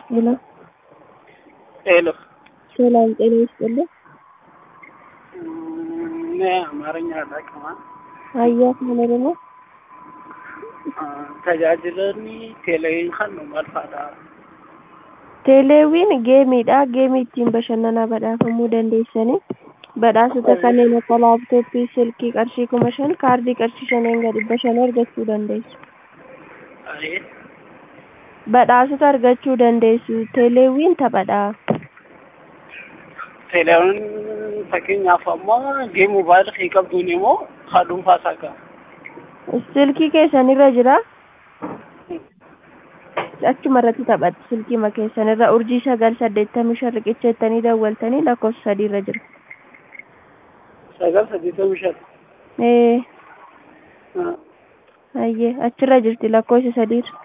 ሄሎ ሄሎ ሰላም ጤና ይስጥልኝ። እኔ አማርኛ አላውቅም። አያት ማለት ነው። tajaajilonni teeleeviin kan nu marfaadha. Teeleewwiin geemiidha. Geemii ittiin bashannanaa badhaafamuu dandeessanii badhaasota kanneen akka laaptooppii, silkii qarshii kuma shan, kaardii qarshii shaniin gadi dhibba shan argachuu dandeessu. Badhaasota argachuu dandeessu. Teeleewwiin taphadha. Teeleeviin fakkeenyaaf ammoo gee moobaayilii qabduun immoo haa dhuunfaa isaa qaba. Silkii keessanirra jira. Achuma irratti taphatu silkii ma keessanirra urjii sagal saddeettamii shan riqicha jettanii dawwaltanii lakkoofsa sadiirra jira. Sagal saddeettamii shan. Ee. Ayyee achirra jirti lakkoofsa sadiirra.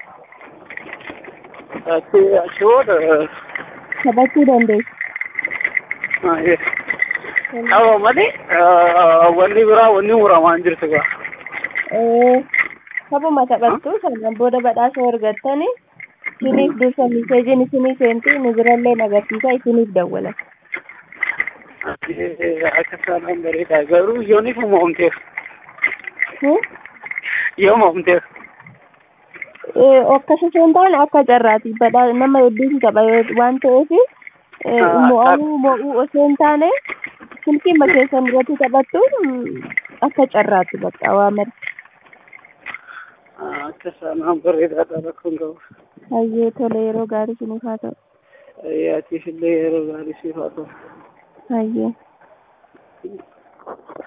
Achi achi booda Taphachuu dandeessu. qaba malee wanni biraa wanni muramaa hin jirtu gaa. Ee. Taphuma taphattu sanaan booda badhaasa argattanii isiniif dursa miseejiin isinii seentu nu birallee agarsiisa isiniif dawwalan. Akka sanaan bareeda garuu yooniif moomteef Hmm? yoo moomteef. Akkas osoo hin taane akka carraati. Badhaa nama hedduutu tapha waan ta'eef mo'amuu mo'uu osoo hin taane silkii makeessan irratti taphattu akka carraati bakka waa mara. Akka sanaan bareedaadha rakkoon qabu. Hayyee tole yeroo gaarii isiniif haa ta'u. Yaatiif illee yeroo gaarii siif haa ta'u. Hayyee.